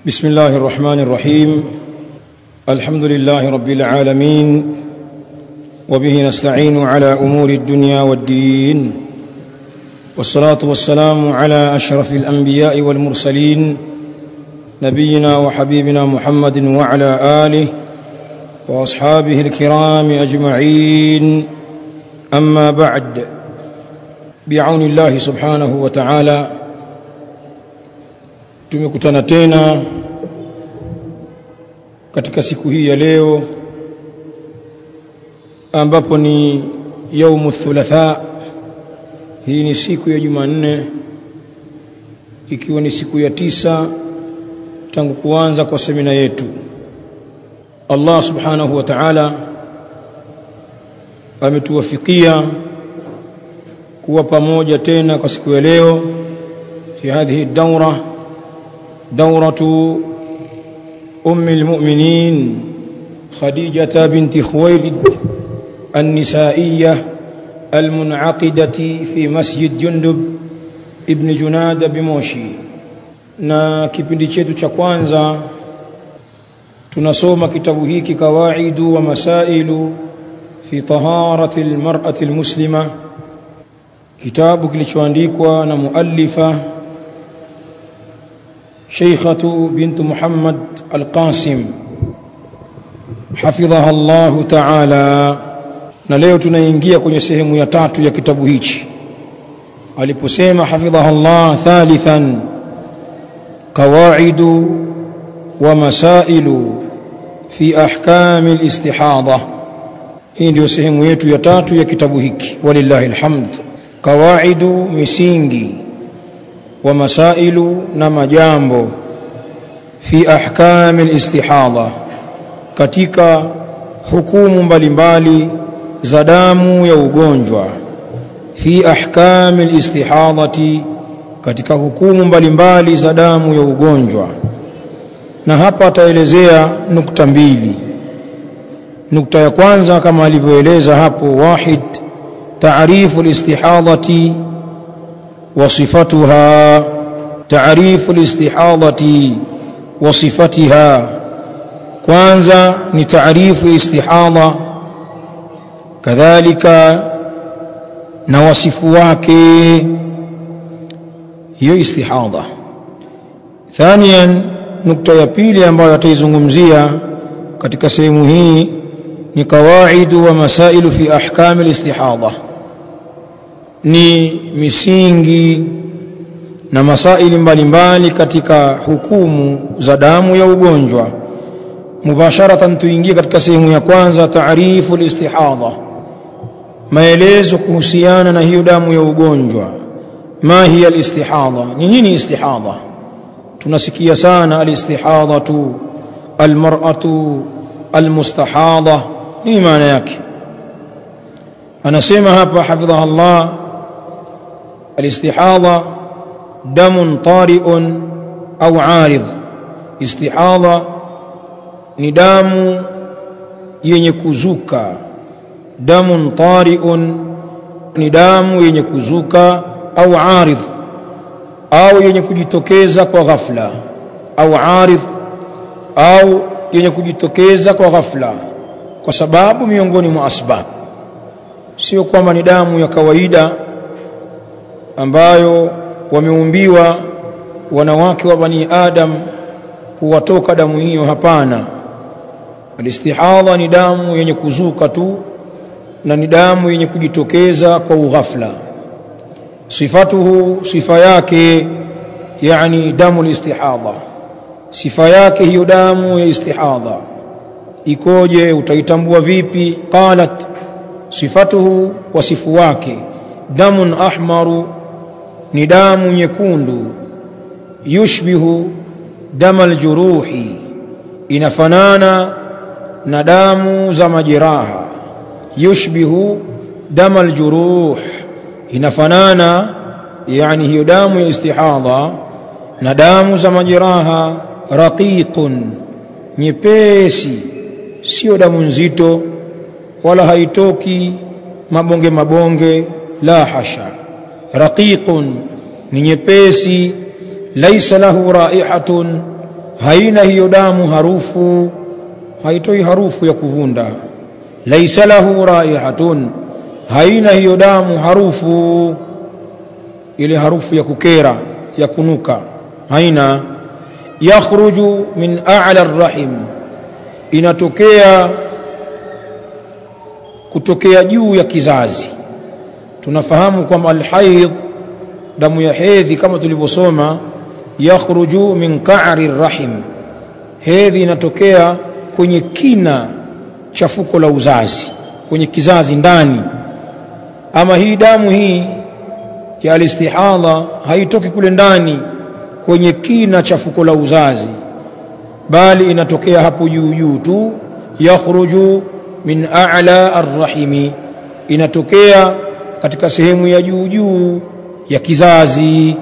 بسم الله الرحمن الرحيم الحمد لله رب العالمين وبه نستعين على امور الدنيا والدين والصلاه والسلام على اشرف الانبياء والمرسلين نبينا وحبيبنا محمد وعلى اله واصحابه الكرام اجمعين اما بعد بعون الله سبحانه وتعالى tumekutana tena katika siku hii ya leo ambapo ni yaumu thulatha hii ni siku ya Jumanne ikiwa ni siku ya tisa tangu kuanza kwa semina yetu Allah subhanahu wa ta'ala ametuwafikia kuwa pamoja tena kwa siku ya leo fi hadhihi daura دورة أم المؤمنين خديجة بنت خويلد النسائية المنعقدة في مسجد جندب ابن جناد بموشي na kipindi chetu cha kwanza tunasoma kitabu hiki kawaidu wa masailu fi taharati almar'ati almuslima kitabu kilichoandikwa na muallifa شيخة بنت محمد القاسم حفظها الله تعالى na leo tunaingia kwenye sehemu ya tatu ya kitabu hichi aliposema hafidhaha Allah thalithan qawaidu wa masailu fi ahkami alistihadha hii ndio sehemu yetu ya tatu ya kitabu hiki walillahi alhamd qawaidu misingi wa masailu na majambo fi ahkami alistihadha katika hukumu mbalimbali za damu ya ugonjwa fi ahkami alistihadhati katika hukumu mbalimbali za damu ya ugonjwa na hapa ataelezea nukta mbili nukta ya kwanza kama alivyoeleza hapo wahid taarifu alistihadhati وصفتها تعريف الاستحاضة وصفتها kwanza ni taarifu istihadha kadhalika na wasifu wake hiyo istihadha thaniyan nukta ya pili ambayo ataizungumzia katika sehemu hii ni qawaidu wa masailu fi ahkami alistihadha ni misingi na masaili mbalimbali katika hukumu za damu ya ugonjwa mubasharatan tuingie katika sehemu ya kwanza taarifu alistihadha maelezo kuhusiana na hiyo damu ya ugonjwa ma hiya alistihadha ni nini istihadha tunasikia sana alistihadhatu almar'atu almustahadha nini maana yake anasema hapa hafidhaha Allah الاستحاضة دم طارئ أو عارض استحاضة ni damu yenye kuzuka damun tariun ni damu yenye kuzuka au aridh au yenye kujitokeza kwa ghafla au aridh au yenye kujitokeza kwa ghafla kwa sababu miongoni mwa asbab sio kwamba ni damu ya kawaida ambayo wameumbiwa wanawake wa bani adam kuwatoka damu hiyo hapana alistihadha ni damu yenye kuzuka tu na ni damu yenye kujitokeza kwa ughafla sifatuhu sifa yake yani damu alistihadha sifa yake hiyo damu ya istihadha ikoje utaitambua vipi qalat sifatuhu wasifu wake damun ahmaru ni damu nyekundu yushbihu damal juruhi inafanana na damu za majeraha yushbihu damal juruh inafanana yani hiyo damu ya istihadha na damu za majeraha raqiqun nyepesi sio damu nzito wala haitoki mabonge mabonge la hasha raqiqun ni nyepesi laisa lahu raihatun haina hiyo damu harufu haitoi harufu ya kuvunda laisa lahu raihatun haina hiyo damu harufu ile harufu ya kukera ya kunuka haina yakhruju min a'la arrahim inatokea kutokea juu ya kizazi tunafahamu kwamba alhaidh damu ya hedhi kama tulivyosoma yakhruju min qa'ri rahim hedhi inatokea kwenye kina cha fuko la uzazi kwenye kizazi ndani ama hii damu hii ya alistihadha haitoki kule ndani kwenye kina cha fuko la uzazi bali inatokea hapo juu juu tu yakhruju min a'la arrahimi inatokea katika sehemu ya juu juu ya kizazi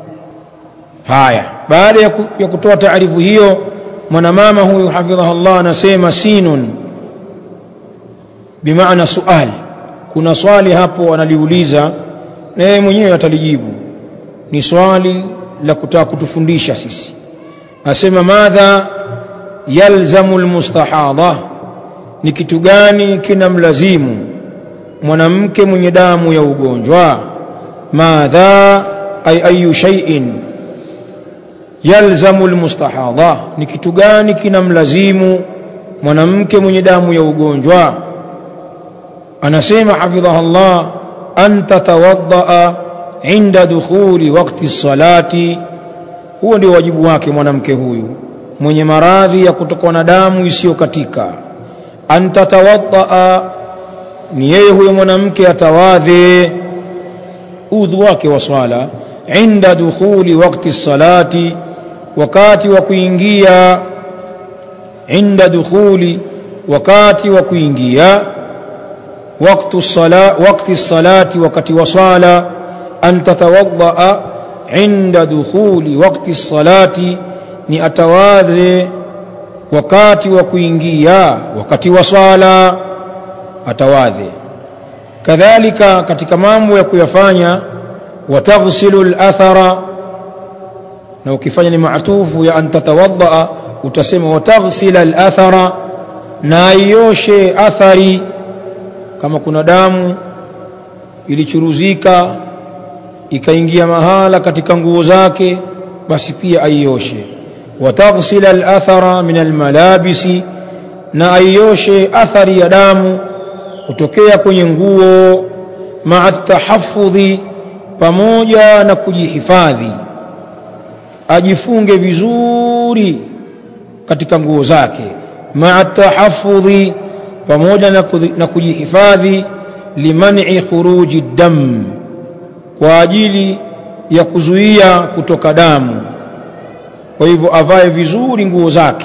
haya baada ya, ku, ya kutoa taarifu hiyo mwanamama huyu hafidhaha Allah anasema sinun bimaana sual kuna swali hapo analiuliza na yeye mwenyewe atalijibu ni swali la kutaka kutufundisha sisi asema madha yalzamu almustahadha ni kitu gani kinamlazimu mwanamke mwenye damu ya ugonjwa madha ay ayu shay'in yalzamu almustahadha ni kitu gani kinamlazimu mwanamke mwenye damu ya ugonjwa anasema hafidhaha Allah an tatawaddaa inda dukhuli waqti salati huo ndio wajibu wake mwanamke huyu mwenye maradhi ya kutokwa na damu isiyokatika an tatawaddaa ni yeye huyo mwanamke atawadhe udhu wake wa swala inda dukhuli waqti salati wakati wa kuingia inda dukhuli wakati wa kuingia waqtu sala waqti salati wakati wa swala an tatawadda inda dukhuli waqti salati ni atawadhe wakati wa kuingia wakati wa swala atawadhe kadhalika katika mambo ya kuyafanya wataghsilu al-athara na ukifanya ni maatufu ya an tatawadda utasema wataghsila al-athara na ioshe athari kama kuna damu ilichuruzika ikaingia mahala katika nguo zake basi pia aioshe wataghsila al-athara min al-malabisi na aioshe athari ya damu kutokea kwenye nguo maa tahaffudhi pamoja na kujihifadhi ajifunge vizuri katika nguo zake maa tahaffudhi pamoja na kujihifadhi limani khuruji dam kwa ajili ya kuzuia kutoka damu kwa hivyo avae vizuri nguo zake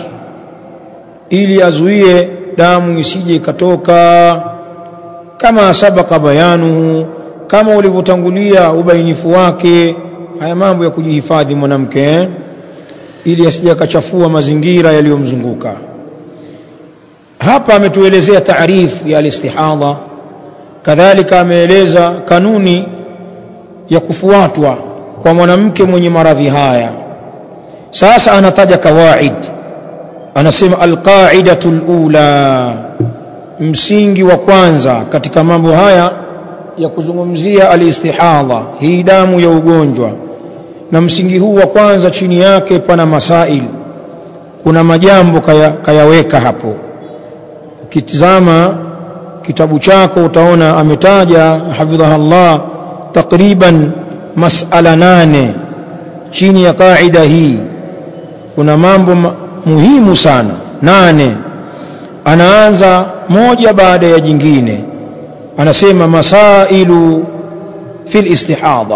ili azuie damu isije ikatoka kama sabaka bayanuhu kama ulivyotangulia ubainifu wake haya mambo ya kujihifadhi mwanamke ili asije akachafua mazingira yaliyomzunguka hapa ametuelezea taarifu ya alistihadha kadhalika ameeleza kanuni ya kufuatwa kwa mwanamke mwenye maradhi haya sasa anataja kawaid anasema alqaidatu alula msingi wa kwanza katika mambo haya ya kuzungumzia alistihadha hii damu ya ugonjwa na msingi huu wa kwanza chini yake pana masail kuna majambo kaya, kayaweka hapo ukitizama kitabu chako utaona ametaja hafidhaha Allah takriban masala nane chini ya kaida hii kuna mambo muhimu sana nane anaanza moja baada ya jingine anasema masailu fil istihadha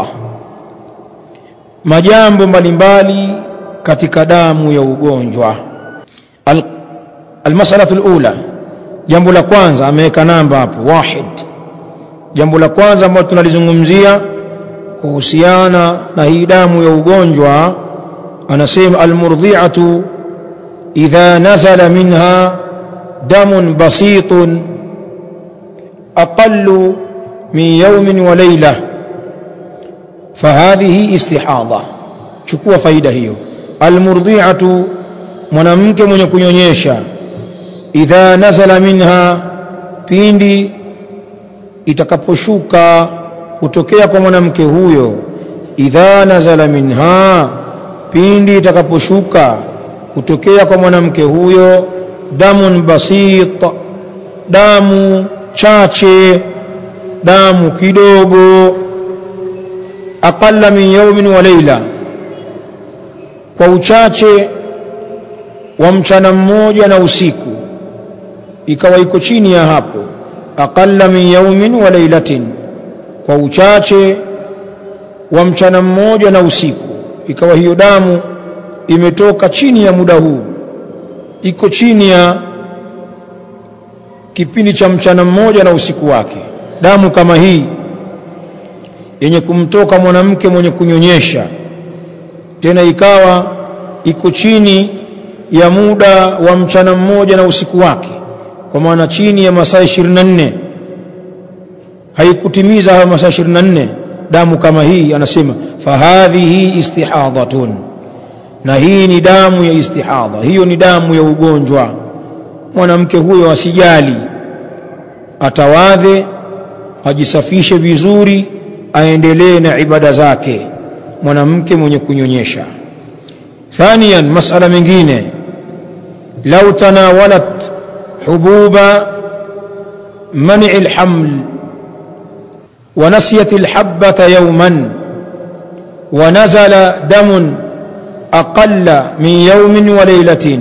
majambo mbalimbali katika damu ya ugonjwa Al, almasalatu alula jambo la kwanza ameweka namba hapo wahid jambo la kwanza ambalo tunalizungumzia kuhusiana na hii damu ya ugonjwa anasema almurdhi'atu idha nazala minha damun basitun aqallu min yawmin wa layla fahadhihi istihadha chukua faida hiyo almurdhi'atu mwanamke mwenye kunyonyesha idha nazala minha pindi itakaposhuka kutokea kwa mwanamke huyo idha nazala minha pindi itakaposhuka kutokea kwa mwanamke huyo damun basit damu chache damu kidogo aqalla min yawmin wa layla kwa uchache wa mchana mmoja na usiku ikawa iko chini ya hapo aqalla min yawmin wa laylatin kwa uchache wa mchana mmoja na usiku ikawa hiyo damu imetoka chini ya muda huu iko chini ya kipindi cha mchana mmoja na usiku wake damu kama hii yenye kumtoka mwanamke mwenye kunyonyesha tena ikawa iko chini ya muda wa mchana mmoja na usiku wake kwa maana chini ya masaa 24 haikutimiza hayo masaa 24 damu kama hii anasema fahadhihi istihadhatun na hii ni damu ya istihadha hiyo ni damu ya ugonjwa mwanamke huyo asijali atawadhe ajisafishe vizuri aendelee na ibada zake mwanamke mwenye kunyonyesha thaniyan masala mengine lau tanawalat hububa منع الحمل ونسيت الحبة يوما ونزل دم أقل من يوم وليلة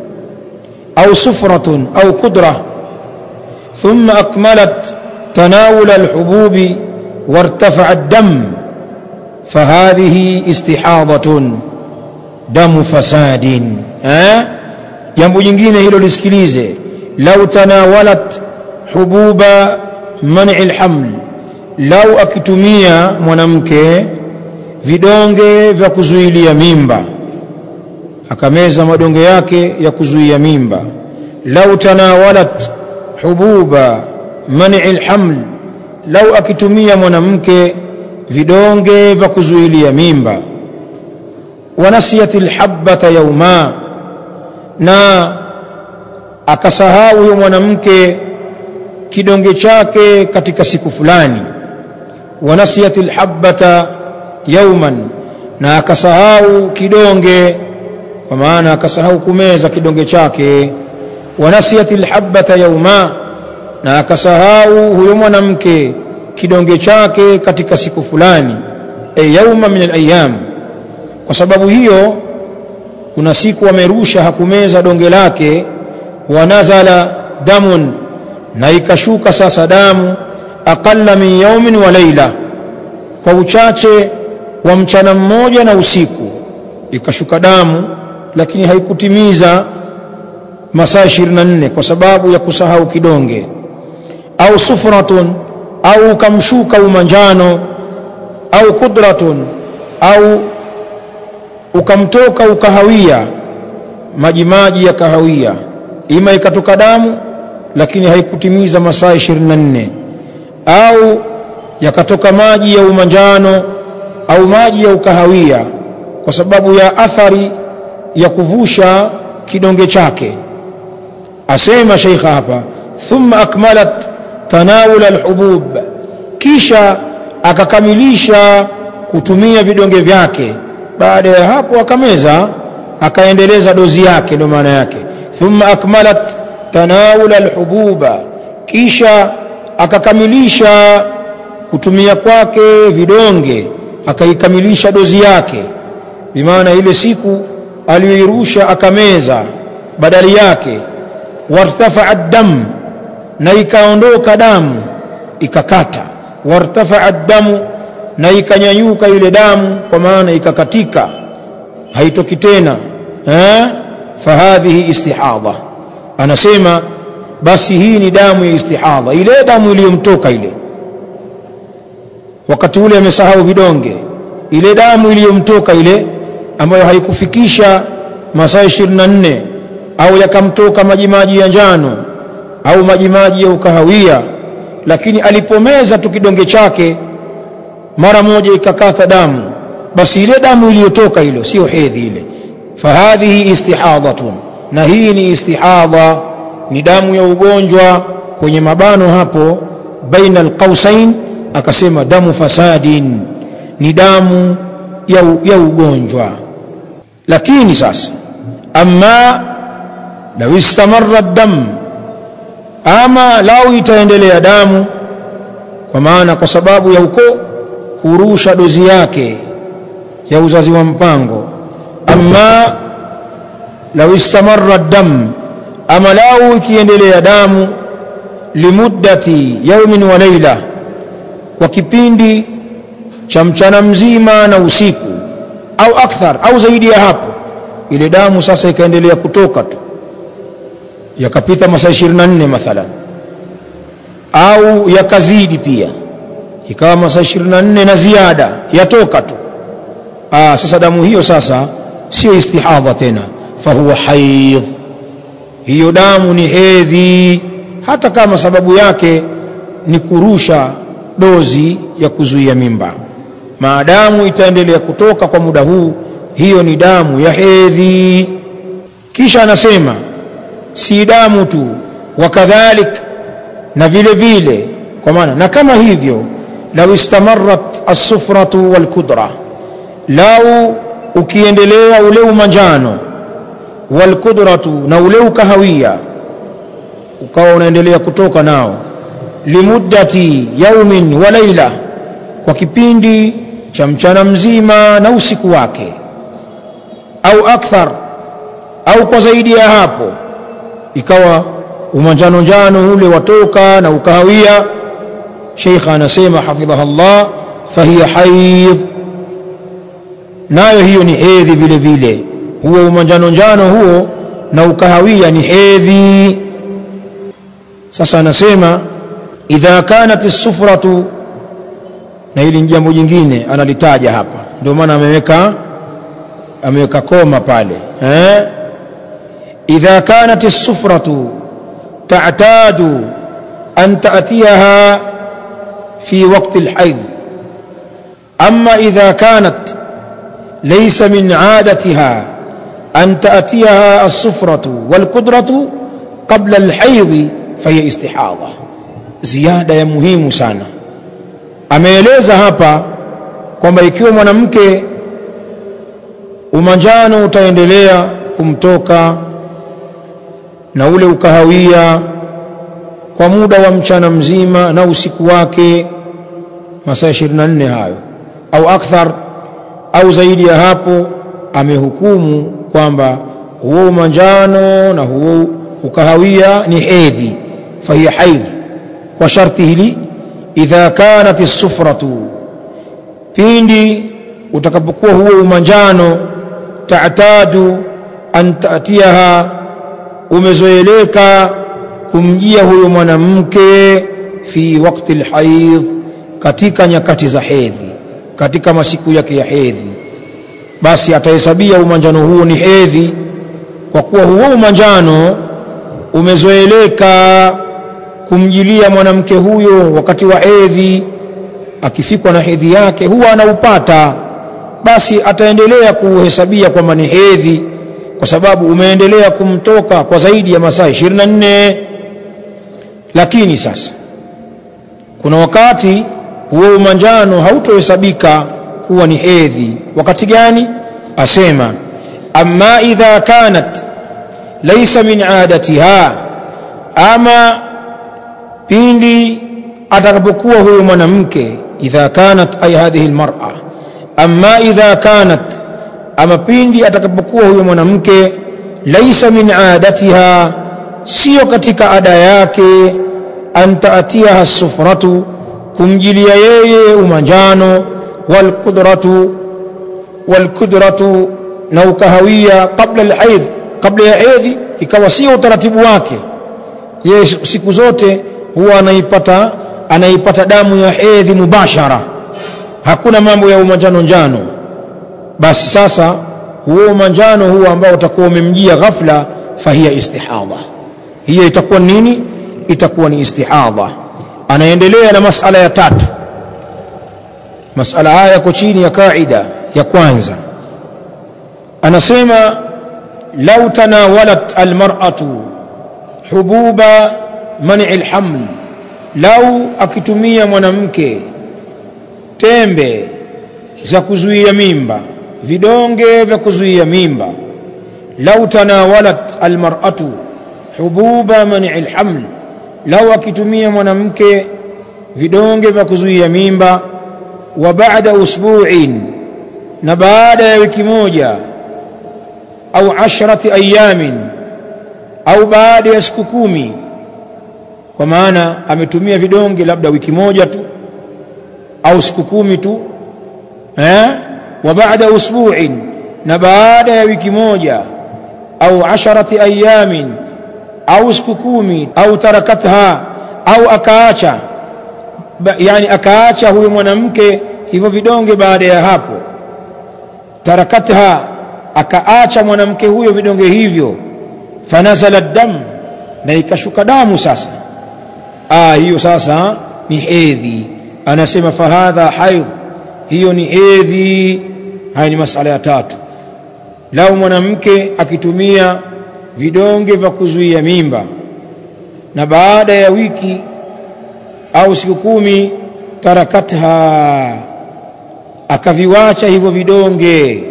أو صفرة أو قدرة ثم أكملت تناول الحبوب وارتفع الدم فهذه استحاضة دم فساد ها jambo jingine hilo lisikilize lau tanawalat hububa mani lhaml lau akitumia mwanamke vidonge vya kuzuilia mimba akameza madonge yake ya kuzuia mimba lau tanawalat hububa mani lhaml lau akitumia mwanamke vidonge vya kuzuilia mimba wanasiyat lhabata yauma na akasahau huyo mwanamke kidonge chake katika siku fulani wanasiyat lhabata yauman na akasahau kidonge kwa maana akasahau kumeza kidonge chake wanasiyat lhabata yauma na akasahau huyo mwanamke kidonge chake katika siku fulani e yauma min alayam kwa sababu hiyo kuna siku amerusha hakumeza donge lake wanazala damun na ikashuka sasa damu aqalla min yaumin wa laila kwa uchache wa mchana mmoja na usiku ikashuka damu lakini haikutimiza masaa 24 kwa sababu ya kusahau kidonge au sufratun au ukamshuka umanjano au kudratun au ukamtoka ukahawia maji maji ya kahawia ima ikatoka damu lakini haikutimiza masaa 24 au yakatoka maji ya umanjano au maji ya ukahawia kwa sababu ya athari ya kuvusha kidonge chake asema sheikha hapa thumma akmalat tanawul alhubub kisha akakamilisha kutumia vidonge vyake baada ya hapo akameza akaendeleza dozi yake ndio maana yake thumma akmalat tanawul alhububa kisha akakamilisha kutumia kwake vidonge akaikamilisha dozi yake bimaana ile siku aliyoirusha akameza badali yake wartafaa dam na ikaondoka damu ikakata wartafaa damu na ikanyanyuka ile damu kwa maana ikakatika haitoki tena eh fahadhihi istihadha anasema basi hii ni damu ya istihadha ile damu iliyomtoka ile wakati ule amesahau vidonge ile damu iliyomtoka ile ambayo haikufikisha masaa 24 au yakamtoka majimaji ya njano au majimaji ya ukahawia lakini alipomeza tu kidonge chake mara moja ikakata damu basi ile damu iliyotoka hilo sio hedhi ile fahadhihi istihadhatun na hii ni istihadha ni damu ya ugonjwa kwenye mabano hapo baina alqausain akasema damu fasadin ni damu ya, ya ugonjwa lakini sasa amma law istamarra dam ama lau itaendelea damu kwa maana kwa sababu ya uko kurusha dozi yake ya uzazi wa mpango amma law istamarra dam ama lau ikiendelea damu limuddati yaumin wa laila kwa kipindi cha mchana mzima na usiku au akthar au zaidi ya hapo ile damu sasa ikaendelea kutoka tu yakapita masaa 24 mathalan au yakazidi pia ikawa masaa 24 na ziada yatoka tu Aa, sasa damu hiyo sasa sio istihadha tena fahuwa haidh hiyo damu ni hedhi hata kama sababu yake ni kurusha dozi ya kuzuia mimba maadamu itaendelea kutoka kwa muda huu hiyo ni damu ya hedhi kisha anasema si damu tu wakadhalik na vile vile kwa maana na kama hivyo lau istamarrat as-sufratu wal-kudra lau ukiendelea ule umanjano wal-kudratu na ule ukahawia ukawa unaendelea kutoka nao limuddati yaumin wa laila kwa kipindi cha mchana mzima na usiku wake au akthar au kwa zaidi ya hapo ikawa umanjano njano ule watoka na ukahawia sheikh anasema hafidhaha Allah fahiya haidh nayo hiyo ni hedhi vile vile huo umanjano njano huo na ukahawia ni hedhi sasa anasema idha kanat as-sufratu na hili jambo jingine analitaja hapa ndio maana ameweka ameweka koma pale eh idha kanat as-sufratu ta'tadu an ta'tiyaha fi waqti al-hayd amma idha kanat laysa min 'adatiha an ta'tiyaha as-sufratu wal-qudratu qabla al-hayd fahiya istihadha ziada ya muhimu sana ameeleza hapa kwamba ikiwa mwanamke umanjano utaendelea kumtoka na ule ukahawia kwa muda wa mchana mzima na usiku wake masaa 24 hayo au akthar au zaidi ya hapo amehukumu kwamba huo umanjano na huo ukahawia ni hedhi fahiya haidh kwa sharti hili idha kanat as-sufratu pindi utakapokuwa huo umanjano ta'tadu an ta'tiyaha umezoeleka kumjia huyo mwanamke fi wakati alhaidh katika nyakati za hedhi katika masiku yake ya hedhi basi atahesabia umanjano huo ni hedhi kwa kuwa huo umanjano umezoeleka kumjilia mwanamke huyo wakati wa hedhi akifikwa na hedhi yake huwa anaupata basi ataendelea kuhesabia kwamba ni hedhi kwa sababu umeendelea kumtoka kwa zaidi ya masaa 24 lakini sasa kuna wakati huo umanjano hautohesabika kuwa ni hedhi wakati gani asema amma idha kanat laysa min adatiha ama pindi atakapokuwa huyo mwanamke idha kanat ay hadhihi almar'a amma idha kanat ama pindi atakapokuwa huyo mwanamke laisa min adatiha sio katika ada yake antaatiha sufratu kumjilia yeye umanjano walqudratu walqudratu na ukahawia kabla alhaidh kabla ya hedhi ikawa sio utaratibu wake yeye siku zote huwa anaipata anaipata damu ya hedhi mubashara hakuna mambo ya umanjano njano basi sasa huo manjano huo ambao utakuwa umemjia ghafla fahiya istihadha hiyo itakuwa nini itakuwa ni istihadha anaendelea na masala ya tatu masala haya yako chini ya kaida ya kwanza anasema lau tanawalat almar'atu hububa man'i alhaml lau akitumia mwanamke tembe za kuzuia mimba vidonge vya kuzuia mimba lau tanawalat almar'atu hububa man'i alhaml lau akitumia mwanamke vidonge vya kuzuia mimba wa baada usbu'in na baada ya wiki moja au ashrati ayamin au baada ya siku kumi kwa maana ametumia vidonge labda wiki moja tu au siku kumi tu eh wa baada usbu'in na baada ya wiki moja au asharati ayamin au siku kumi au tarakatha au akaacha yani akaacha huyo mwanamke hivyo vidonge baada ya hapo tarakatha akaacha mwanamke huyo vidonge hivyo fanazala dam na ikashuka damu sasa ah hiyo sasa ni hedhi anasema fahadha haidh hiyo ni hedhi haya ni masala ya tatu lau mwanamke akitumia vidonge vya kuzuia mimba na baada ya wiki au siku kumi tarakatha akaviwacha hivyo vidonge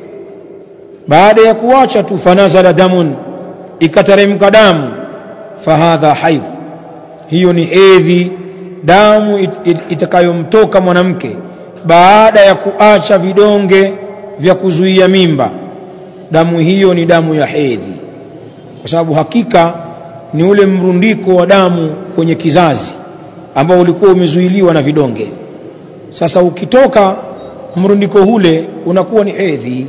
baada ya kuwacha tu fanazala damun ikateremka damu fahadha haidh hiyo ni hedhi damu it, it, itakayomtoka mwanamke baada ya kuacha vidonge vya kuzuia mimba damu hiyo ni damu ya hedhi kwa sababu hakika ni ule mrundiko wa damu kwenye kizazi ambao ulikuwa umezuiliwa na vidonge sasa ukitoka mrundiko ule unakuwa ni hedhi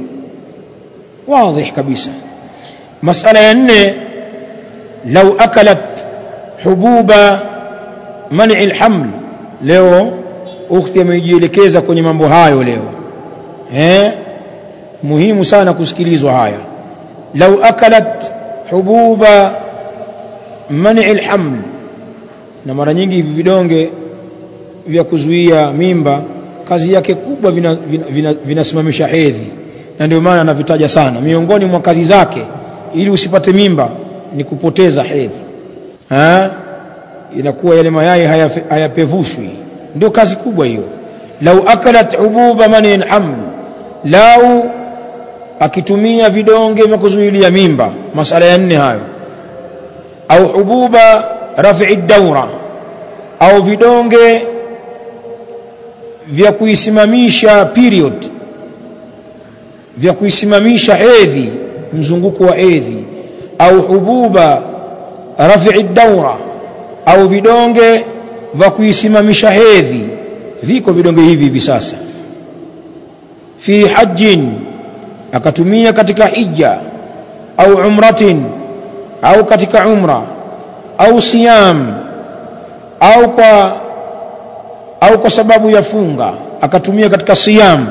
واضح kabisa masala ya nne lau akalat hububa man'i alhaml leo ukhti amejielekeza kwenye mambo hayo leo eh muhimu sana kusikilizwa haya lau akalat hububa man'i alhaml na mara nyingi hivi vidonge vya kuzuia mimba kazi yake kubwa vinasimamisha vina, vina, vina hedhi na ndio maana anavitaja sana miongoni mwa kazi zake ili usipate mimba ni kupoteza hedhi ha? inakuwa yale mayai hayapevushwi haya ndio kazi kubwa hiyo lau akalat ububa manin haml lau akitumia vidonge vya kuzuilia mimba masala ya nne hayo au hububa rafi'i daura au vidonge vya kuisimamisha period vya kuisimamisha hedhi mzunguko wa hedhi au hububa rafi'i daura au vidonge vya kuisimamisha hedhi viko vidonge hivi hivi sasa fi hajjin akatumia katika hija au umratin au katika umra au siyam au kwa au kwa sababu ya funga akatumia katika siyam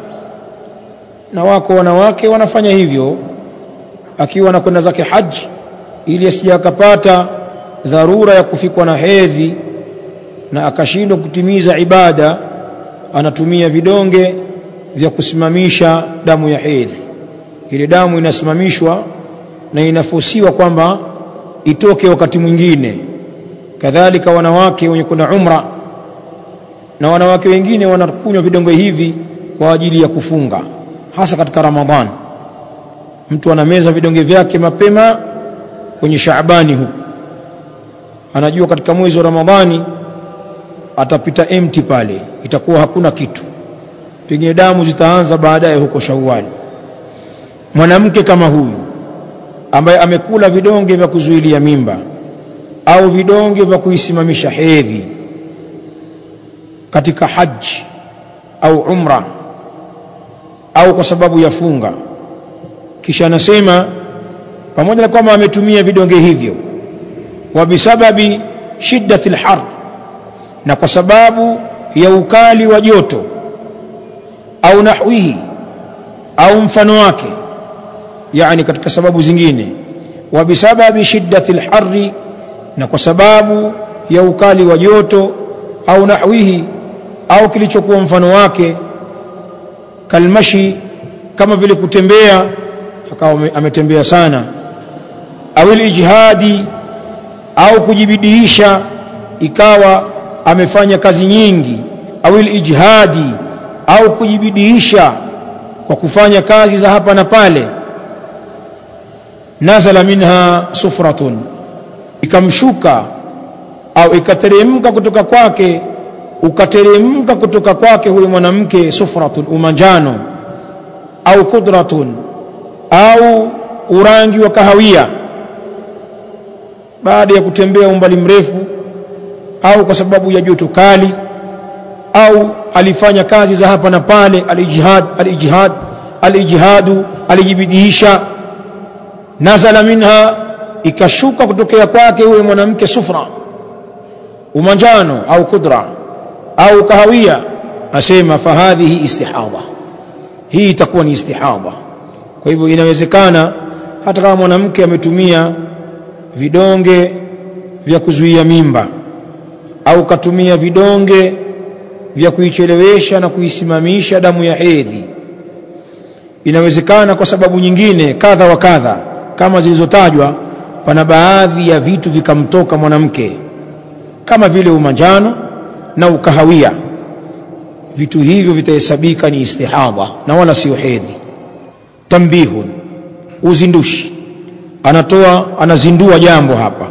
na wako wanawake wanafanya hivyo akiwa anakwenda zake haji ili asije akapata dharura ya kufikwa na hedhi na akashindwa kutimiza ibada anatumia vidonge vya kusimamisha damu ya hedhi ile damu inasimamishwa na inafusiwa kwamba itoke wakati mwingine kadhalika wanawake wenye kwenda umra na wanawake wengine wanakunywa vidonge hivi kwa ajili ya kufunga hasa katika Ramadhan mtu anameza vidonge vyake mapema kwenye Shaabani huku anajua katika mwezi wa Ramadhani atapita empty pale itakuwa hakuna kitu pengine damu zitaanza baadaye huko Shawwal mwanamke kama huyu ambaye amekula vidonge vya kuzuilia mimba au vidonge vya kuisimamisha hedhi katika haji au umra au kwa sababu ya funga kisha anasema pamoja na kwamba ametumia vidonge hivyo wa bisababi shiddati alhar na kwa sababu ya ukali wa joto au nahwihi au mfano wake yani katika sababu zingine wa bisababi shiddati alharri na kwa sababu ya ukali wa joto au nahwihi au kilichokuwa mfano wake kalmashi kama vile kutembea akawa ametembea sana au ijhadi au kujibidiisha ikawa amefanya kazi nyingi au ijhadi au kujibidiisha kwa kufanya kazi za hapa na pale nazala minha sufratun ikamshuka au ikateremka kutoka kwake ukateremka kutoka kwake huyo mwanamke sufratun umanjano au kudratun au urangi wa kahawia baada ya kutembea umbali mrefu au kwa sababu ya joto kali au alifanya kazi za hapa na pale alijihad alijihad alijihadu alijibidiisha nazala minha ikashuka kutokea kwake huyo mwanamke sufra umanjano au kudra au kahawia asema fahadhihi istihadha hii itakuwa ni istihadha kwa hivyo inawezekana hata kama mwanamke ametumia vidonge vya kuzuia mimba au katumia vidonge vya kuichelewesha na kuisimamisha damu ya hedhi inawezekana kwa sababu nyingine kadha wa kadha kama zilizotajwa pana baadhi ya vitu vikamtoka mwanamke kama vile umanjano na ukahawia vitu hivyo vitahesabika ni istihadha na wala sio hedhi tambihun uzindushi anatoa anazindua jambo hapa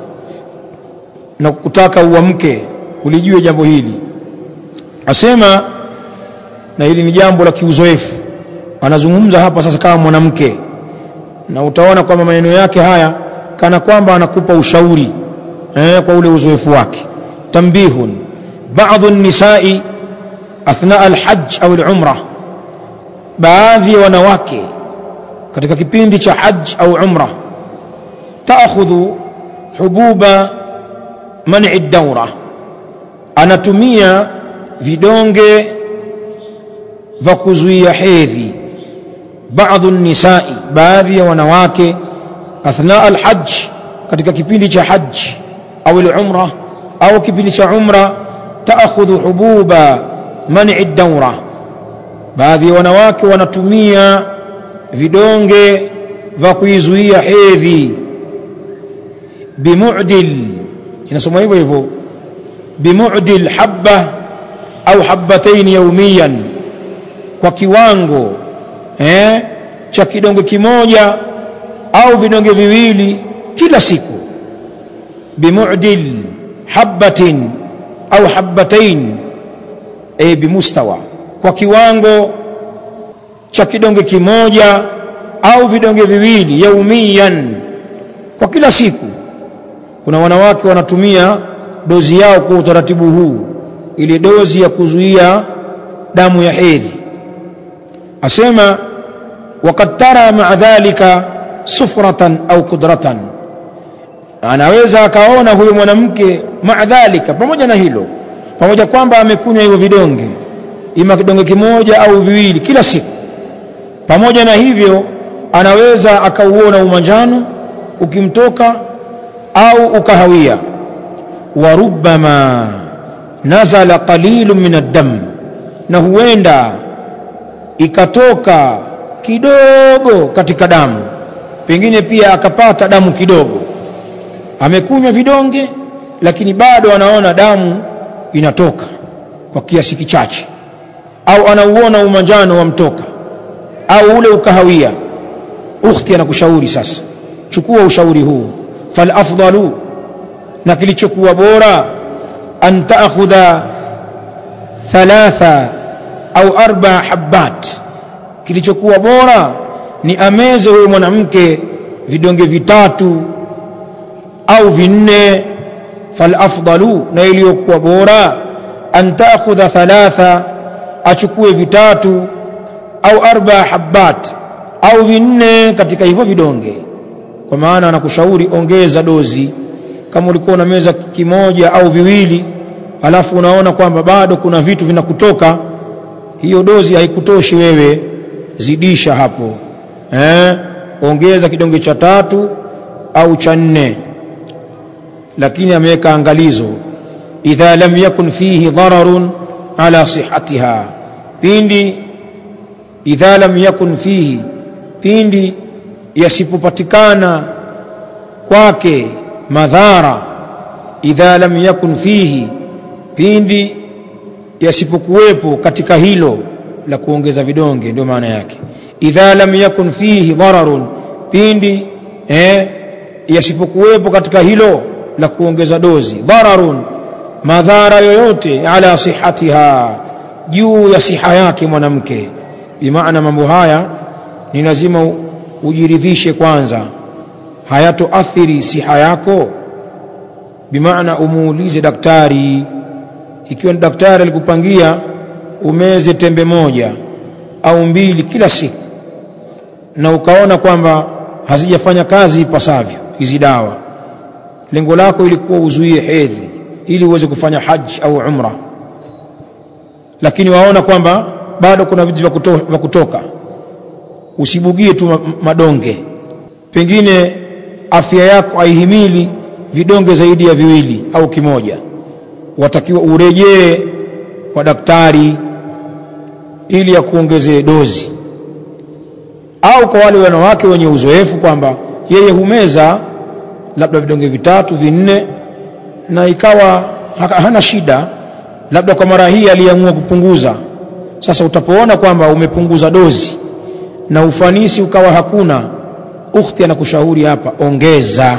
na kutaka uamke ulijue jambo hili asema na hili ni jambo la kiuzoefu anazungumza hapa sasa kama mwanamke na utaona kwamba maneno yake haya kana kwamba anakupa ushauri eh, kwa ule uzoefu wake tambihun baadhi nisai athna alhajj au alumra baadhi ya wanawake katika kipindi cha hajj au umra taakhudhu hububa man'i daura anatumia vidonge vya kuzuia hedhi baadhi nisai baadhi ya wanawake athna alhajj katika kipindi cha hajj au umra au kipindi cha umra taakhudhu hububa man'i daura baadhi ya wanawake wanatumia vidonge vya kuizuia hedhi bimu'dil inasoma hivyo hivyo bimu'dil habba au habbatayn yawmiyan kwa kiwango eh, cha kidonge kimoja au vidonge viwili kila siku bimu'dil habbatin au habbatayn e bimustawa kwa kiwango cha kidonge kimoja au vidonge viwili yaumiyan kwa kila siku kuna wanawake wanatumia dozi yao kwa utaratibu huu ile dozi ya kuzuia damu ya hedhi asema waqad tara maa dhalika sufratan au kudratan anaweza akaona huyo mwanamke maa dhalika pamoja na hilo pamoja kwamba amekunywa hivyo vidonge ima kidonge kimoja au viwili kila siku pamoja na hivyo anaweza akauona umanjano ukimtoka au ukahawia wa rubbama nazala qalilun min ad-dam na huenda ikatoka kidogo katika damu pengine pia akapata damu kidogo amekunywa vidonge lakini bado anaona damu inatoka kwa kiasi kichache au anauona umanjano wamtoka au ule ukahawia ukhti anakushauri sasa chukua ushauri huu fal afdalu na kilichokuwa bora an taakhudha thalatha au arba habbat kilichokuwa bora ni ameze huyo mwanamke vidonge vitatu au vinne fal afdalu na iliyokuwa bora an taakhudha thalatha achukue vitatu au arba habbat au vinne katika hivyo vidonge kwa maana anakushauri ongeza dozi kama ulikuwa na meza kimoja au viwili alafu unaona kwamba bado kuna vitu vinakutoka hiyo dozi haikutoshi wewe zidisha hapo eh ongeza kidonge cha tatu au cha nne lakini ameweka angalizo idha lam yakun fihi dararun ala sihatiha pindi idha lam yakun fihi pindi yasipopatikana kwake madhara idha lam yakun fihi pindi yasipokuwepo katika hilo la kuongeza vidonge ndio maana yake idha lam yakun fihi dararun pindi eh, yasipokuwepo katika hilo la kuongeza dozi dararun madhara yoyote ala sihatiha juu ya siha yake mwanamke bimaana mambo haya ni lazima ujiridhishe kwanza hayatoathiri siha yako bimaana umuulize daktari ikiwa ni daktari alikupangia umeze tembe moja au mbili kila siku na ukaona kwamba hazijafanya kazi ipasavyo hizi dawa lengo lako ilikuwa uzuie hedhi ili uweze kufanya haji au umra lakini waona kwamba bado kuna vitu vya kuto, kutoka usibugie tu madonge pengine afya yako haihimili vidonge zaidi ya viwili au kimoja watakiwa urejee kwa daktari ili akuongezee dozi au kwa wale wanawake wenye uzoefu kwamba yeye humeza labda vidonge vitatu vinne na ikawa hana shida labda kwa mara hii aliamua kupunguza sasa utapoona kwamba umepunguza dozi na ufanisi ukawa hakuna ukhti anakushauri hapa ongeza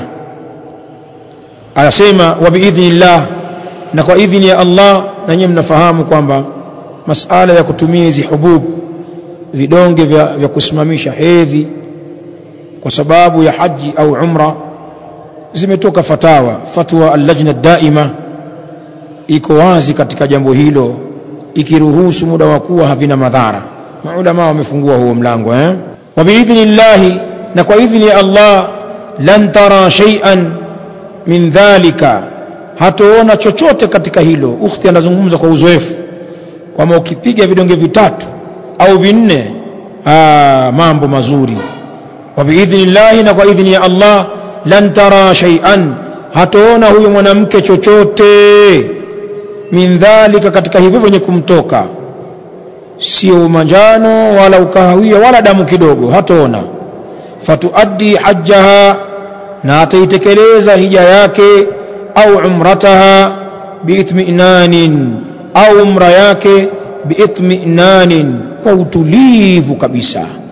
anasema wa biidhnillah na kwa idhini ya Allah na nyinyi mnafahamu kwamba masala ya kutumia hizi hubub vidonge vya, vya kusimamisha hedhi kwa sababu ya haji au umra zimetoka fatawa fatwa al-lajna daima iko wazi katika jambo hilo ikiruhusu muda wa kuwa havina madhara maulama wamefungua huo mlango eh wa biidhnillahi na kwa idhni ya Allah lan tara shay'an min dhalika hatoona chochote katika hilo ukhti anazungumza kwa uzoefu kwamba ukipiga vidonge vitatu au vinne aa, mambo mazuri wa biidhnillahi na kwa idhni ya Allah lan tara shay'an hatoona huyo mwanamke chochote min dhalika katika hivyo vyenye kumtoka sio manjano wala ukahawia wala damu kidogo hatoona fatuaddi hajjaha na ataitekeleza hija yake au umrataha biitminanin au umra yake biitminanin kwa utulivu kabisa